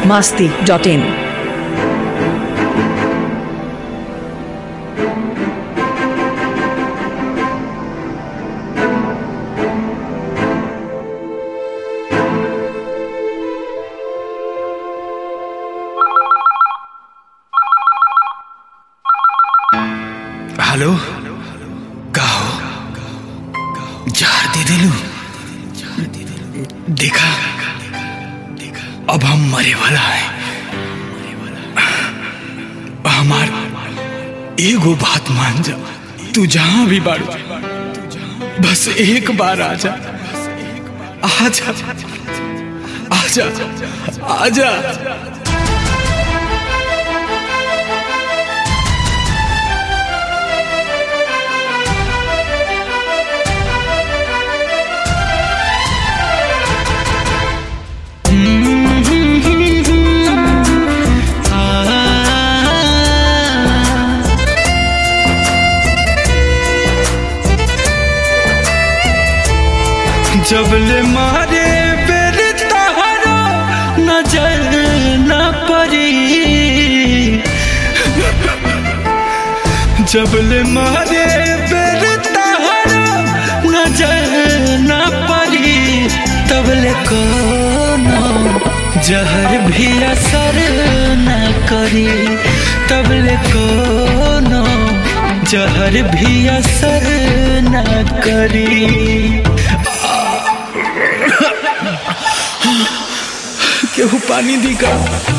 masti.in. Hello का हो जार दे दिलू देखा अब हम मरे वाला है हमार एगो बात मान जा तू जहां भी बाड़ू बस एक बार आजा आजा आजा आजा जबले मारे बेर तहरा नजर न पड़ी जबले मारे बेर तहरा नजर न पड़ी तबले कोनो जहर भी असर न करी तबले कोनो जहर भी असर न करी केहू पानी दी का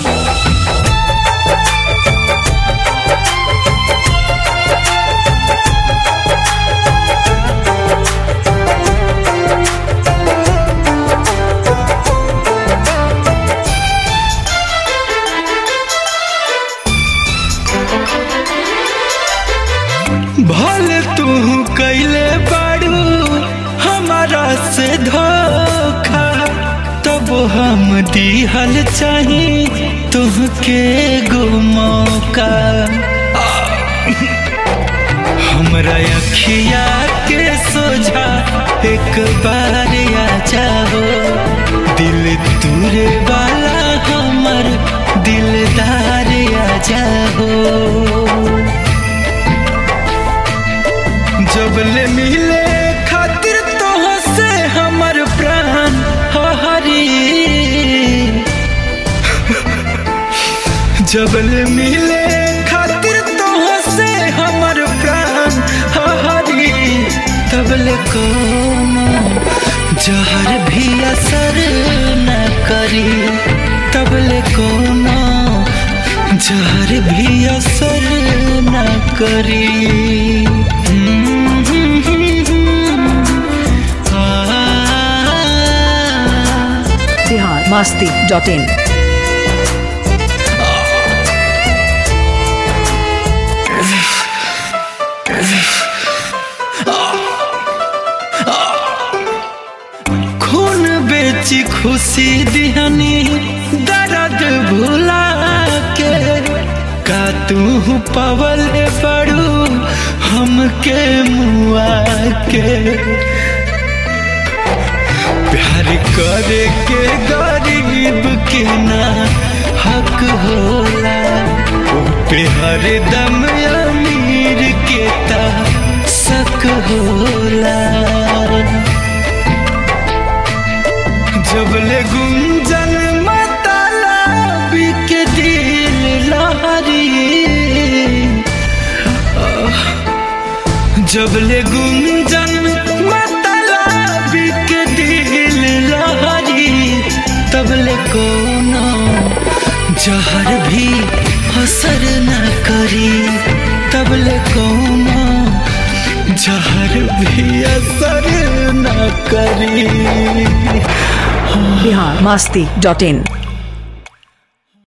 भले तू कैले बाड़ू हमारा से धोखा तब हम दिहल चाही तुहके गो मौका हमरा अखिया के सोझा एक बार आ जाओ दिल तुरे वाला हमर दिलदार आ जाओ जबले मिले खातिर तो से हमर प्राण हरी जबले मिले खातिर तो से हमर प्राण हरी तबले कोनो जहर भी असर न करी तबले कोनो जहर भी असर न करी आ, Bihar masti.in. खून बेची खुशी दिहनी दर्द भुला के का तू पवल पड़ू हमके मुआ के प्यार करे के गरीब के ना हक होला ओ पे हरदम अमीर के ता शक होला जबले गुंजन मतला के दिल लहरी आह, जबले गुंजन मतला के दिल लहरी तबले कोनो जहर भी असर न करी तबले कोनो जहर भी असर न करी Bihar masti.in.